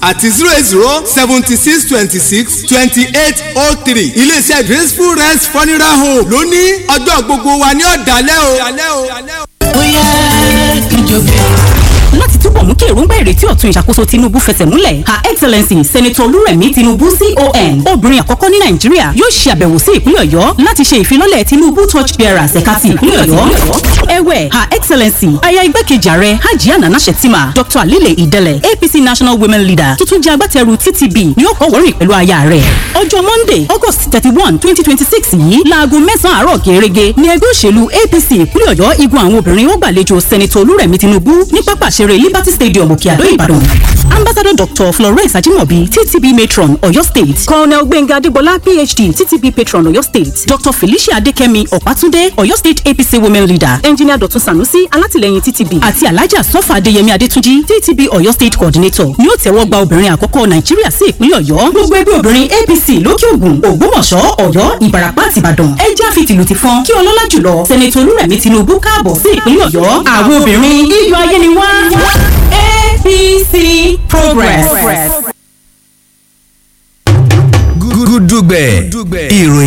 àti zero eight zero seventy six twenty six twenty eight oh three iléeṣẹ́ graceful rest funeral home ló ní ọjọ́ gbogbo wa ní ọ̀dàlẹ́ o. bóyá kíjọ bẹ̀rẹ̀ láti túbọ̀ mú kí èròǹgbà ìrètí ọ̀tun ìṣàkóso tinubu fẹsẹ̀ múlẹ̀ her excellency senator olúrẹ̀mí tinubu con obìnrin àkọ́kọ́ ní nàìjíríà yóò ṣe àbẹ̀wò sí ìpínlẹ̀ ọ̀yọ́ láti ṣe ìfilọ́lẹ̀ tinubu torch bearers ẹ̀ka ti ìpínlẹ̀ ọ̀yọ́ ẹ̀wẹ̀ her excellency aya igbákejì ààrẹ hajiya nana shettima dr alile idele apc national women leader tuntun jẹ́ agbátẹrù ttb ni ó kọ́ wọ́rìn pẹ̀lú aya rẹ̀ ọjọ́ monday august thirty one twenty twenty six yìí láago mẹ́sàn-án àárọ̀ gẹ́gẹ́ ni ẹgbẹ́ òṣèlú apc ìpínlẹ̀ ọ̀yọ́ igun àwọn obìnrin ó gbàlejò senator olúrẹ̀mí tinubu ní pápá ìṣeré liberty stadium òkè àdó ìbàdàn ambassador dr florence ajimobi ttb matron ọ̀yọ́ state colonel gbẹ̀ngà adégbọlá phd ttb patron ọ̀yọ́ state dr felicia adékẹ́mi ọ̀pátúndé ọ̀yọ́ state apc women leader engineer dr sanusi alátìlẹyìn ttb àti alhaja sọfà adéyẹmí adétúnjì ttb ọ̀yọ́ state coordinator ni ó tẹ́wọ́ gba obìnrin àkọ́kọ́ nàìjíríà sí ìpínlẹ̀ ọ̀yọ́ gbogbo ẹgbẹ́ obìnrin apc lókè ògùn ògbómọ̀ṣọ́ ọ̀yọ́ ìbàràpá àti ìbàdàn ẹ já fi tìlù ti fọn kí ọlọ́lá jùlọ sẹ́nẹ̀tì olúrẹ̀mí tinubu káàbọ̀ sí ìpínlẹ̀ ọ̀yọ́ àwọn obìnrin iyọ̀ ayé ni wá. APC Progress. gúdúgbẹ̀ ìròyìn.